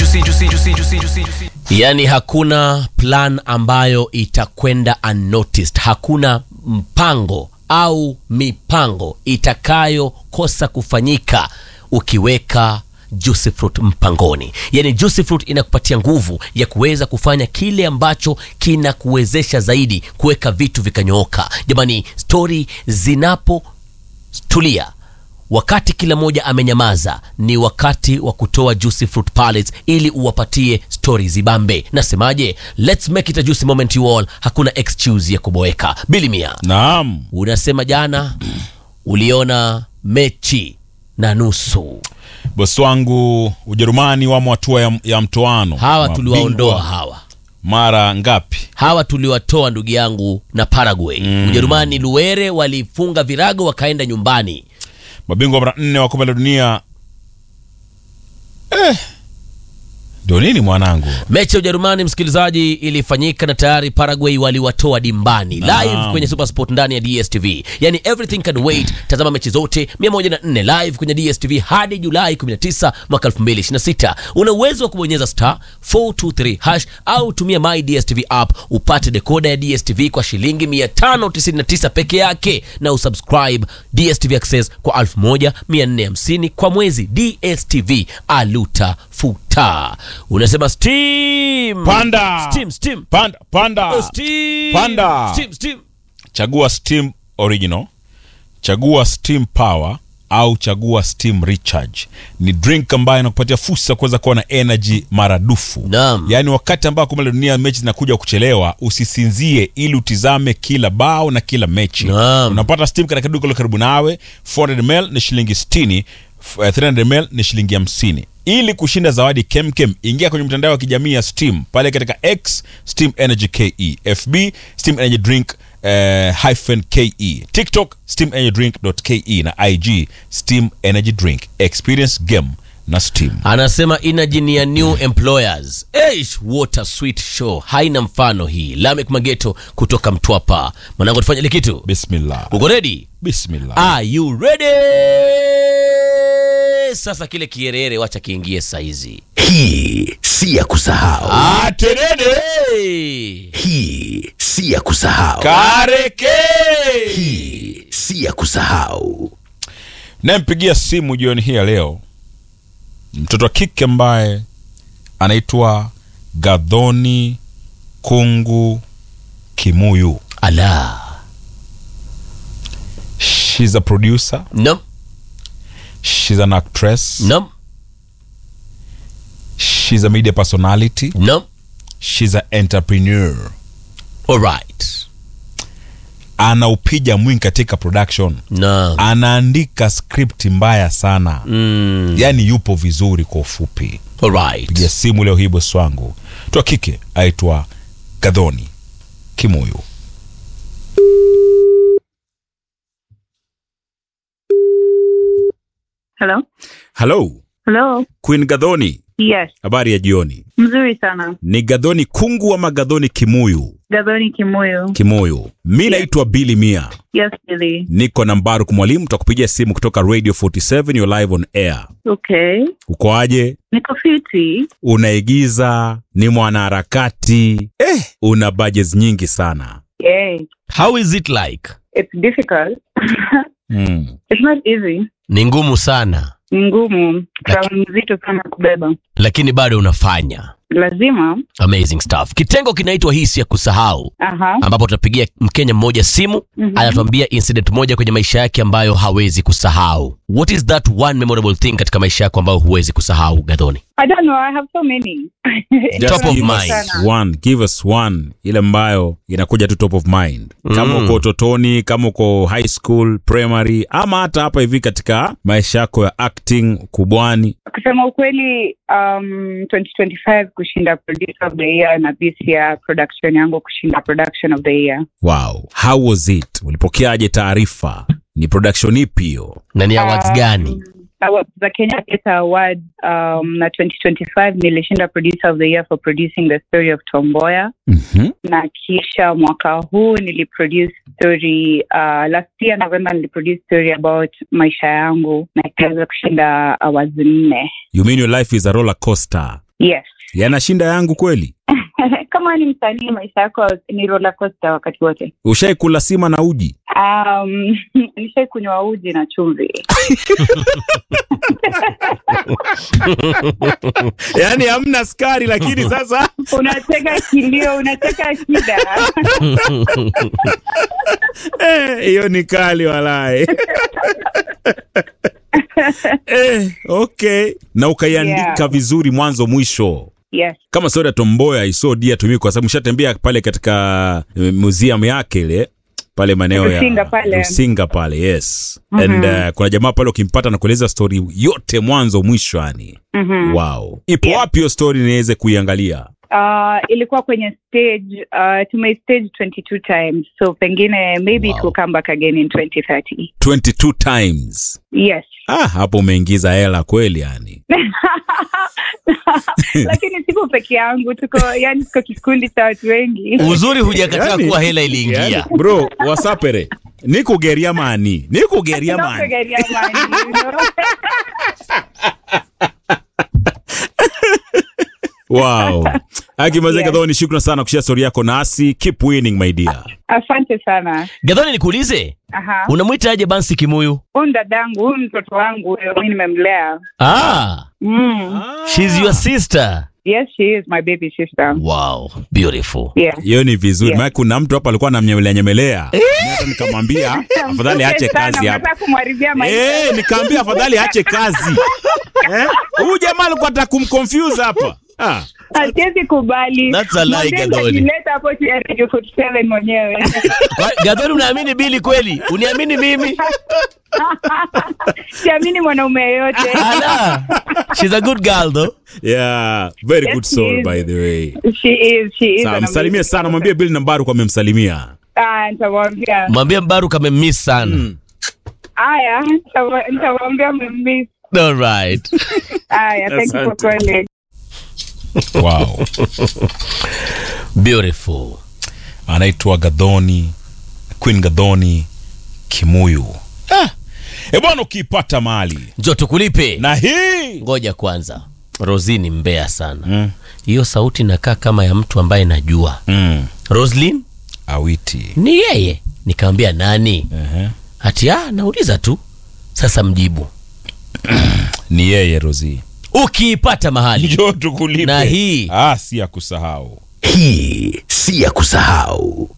juicy, juicy, juicy, juicy, juicy, juicy. yaani hakuna plan ambayo itakwenda unnoticed hakuna mpango au mipango itakayokosa kufanyika ukiweka juicy fruit mpangoni yaani juicy fruit inakupatia nguvu ya kuweza kufanya kile ambacho kinakuwezesha zaidi kuweka vitu vikanyooka jamani stori zinapotulia wakati kila mmoja amenyamaza ni wakati wa kutoa juicy fruit pallets ili uwapatie stori zibambe nasemaje let's make it a juicy moment you all hakuna excuse ya kuboeka bilimia Naam. unasema jana uliona mechi na nusu Bosi wangu Ujerumani wamo hatua ya, ya mtoano. hawa Mabingwa tuliwaondoa hawa mara ngapi? hawa tuliwatoa ndugu yangu na paraguay mm. ujerumani luere walifunga virago wakaenda nyumbani Mabingwa mara nne wa kombe la dunia. Eh. Ndio nini mwanangu? mechi ya ujerumani msikilizaji ilifanyika na tayari paraguay waliwatoa dimbani live Naam. kwenye supersport ndani ya dstv yani everything can wait tazama mechi zote 104 live kwenye dstv hadi julai 19 mwaka 2026 una uwezo wa kubonyeza star 423 hash au tumia my dstv app upate dekoda ya dstv kwa shilingi 599 peke yake na usubscribe dstv access kwa 1450 kwa mwezi dstv aluta futa unasema steam Panda. steam steam Panda, panda. steam Panda. steam steam Chagua Steam Original, chagua Steam Power au chagua Steam Recharge. Ni drink ambayo inakupatia fursa ya kuweza kuwa na energy maradufu. Naam. Yaani wakati ambao kombe la dunia mechi zinakuja kuchelewa, usisinzie ili utizame kila bao na kila mechi. Naam. Unapata Steam katika duka la karibu nawe. 400ml ni shilingi 60, f- eh, 300ml ni shilingi 50. Ili kushinda zawadi kemkem, ingia kwenye mtandao wa kijamii ya Steam pale katika X Steam Energy KE, FB Steam Energy Drink eh, hyphen KE, TikTok Steam Energy Drink.ke na IG Steam Energy Drink. Experience game na Steam. anasema energy ni ya new employers Eish, what a sweet show haina mfano hii lamek mageto kutoka mtwapa mwanangu tufanye ile kitu Bismillah. uko ready Bismillah. are you ready sasa kile kierere wacha kiingie saizi Hii si ya kusahau, Atenene. hey. hii si ya kusahau, Kareke. hii si ya kusahau. Nampigia simu jioni hii ya leo mtoto wa kike ambaye anaitwa Gadhoni Kungu Kimuyu. ala She's a producer, no she's an actress, no she's a media personality, no she's an entrepreneur. alright Anaupiga mwingi katika production, no anaandika script mbaya sana mm. yaani yupo vizuri kwa ufupi. alright Pigia simu leo hii bosi wangu, mtoto wa kike aitwa Gadhoni Kimuyu. Hello? Halo Hello? Queen Gadhoni, Yes, habari ya jioni. mzuri sana. Ni Gadhoni Kungu ama Gadhoni Kimuyu? Gadhoni Kimuyu. Kimuyu. Mi naitwa Billy Mia, Yes, Billy. niko na Mbaruk Mwalimu, tutakupigia simu kutoka Radio 47, you're live on air. Okay. Ukoaje? Niko fiti. Unaigiza, ni mwanaharakati eh, una budgets nyingi sana Yay. how is it like It's difficult. mm. It's not easy. ni ngumu sana Ni ngumu. Crown nzito sana kubeba. lakini bado unafanya Lazima. amazing stuff kitengo kinaitwa hisi ya kusahau Aha. ambapo tutapigia mkenya mmoja simu Mhm. anatuambia incident moja kwenye maisha yake ambayo hawezi kusahau what is that one memorable thing katika maisha yako ambayo huwezi kusahau gadhoni I don't know. I have so many. Top of give us mind. one, give us one ile ambayo inakuja tu top of mind kama Mm. uko utotoni kama uko high school primary ama hata hapa hivi katika maisha yako ya acting kubwani Kusema ukweli, um, 2025 kushinda producer of the year na this year production yangu kushinda production of the year. wow how was it ulipokeaje taarifa ni production ipi hiyo na ni awards gani Awards za Kenya Theatre Award um, na 2025 nilishinda producer of the year for producing the story of Tomboya mm-hmm. na kisha mwaka huu niliproduce story uh, last year November niliproduce story about maisha yangu na ikaweza kushinda awards nne. you mean your life is a roller coaster Yes. yanashinda yangu kweli Kama ni msanii, maisha yako ni roller coaster wakati wote. ushaikula sima na uji Um, nishai kunywa uji na chumvi. yaani hamna skari lakini sasa Unateka kilio, unateka shida. eh, hiyo ni kali walae eh, okay na ukaiandika Yeah. vizuri mwanzo mwisho Yes. kama soda tomboya iso dia tumii kwa sababu mshatembea pale katika eh, museum yake ile pale maeneo ya Rusinga pale. Rusinga pale yes and uh, kuna jamaa pale ukimpata na kueleza story yote mwanzo mwisho yani Mhm. wow ipo Yeah. wapi hiyo story niweze kuiangalia Uh, ilikuwa kwenye stage uh, tume stage 22 times so pengine maybe Wow. it will come back again in 2030 22 times yes ah hapo umeingiza hela kweli yani lakini siko peke yangu tuko yani tuko kikundi cha watu wengi uzuri hujakataa Yani- kuwa hela iliingia yani, bro wasapere nikugeria mani nikugeria mani Nakugeria mani, you know? wow akimazeka Yes. yeah. ni shukrani sana kushia story yako nasi keep winning my dear asante sana gadhoni nikuulize aha unamwitaje bansi kimuyu huyu dadangu huyu mtoto wangu huyo mi nimemlea ah, mm. she's your sister yes she is my baby sister wow beautiful yeah hiyo ni vizuri Yeah. maana kuna mtu hapa alikuwa anamnyemelea nyemelea Mimi hata nikamwambia afadhali aache Sana, kazi hapa unataka kumharibia maisha Eh, nikaambia afadhali aache kazi Eh? huyu jamaa alikuwa ataka kumconfuse hapa ah. Hasiwezi kubali. That's a lie, Mwambie Gadoni. atajileta hapo tu ya Radio 47 mwenyewe. Kwa- gadhoni unaamini bili kweli uniamini mimi Siamini mwanaume yeyote. Ala, she's a good girl though yeah very Yes, good he soul is. by the way She is, she is Sawa, an msalimie amazing sana person. mwambie Bill Nambaru kwa amemsalimia Ah, nitamwambia. mwambie mbaru amemiss sana Haya, nitamwa- nitamwambia mmemiss. all right Haya, thank you for Asante. calling. wow beautiful anaitwa Gadhoni Queen Gadhoni Kimuyu ah. E bwana ukiipata mali njo tukulipe na hii ngoja kwanza rosi ni mbea sana mm. hiyo sauti inakaa kama ya mtu ambaye najua Mm. roslin awiti ni yeye nikamwambia nani uh-huh. hati ah, nauliza tu sasa mjibu ni yeye Rozi ukiipata mahali njoo tukulipe Na hii. ah, si ya kusahau Hii si ya kusahau.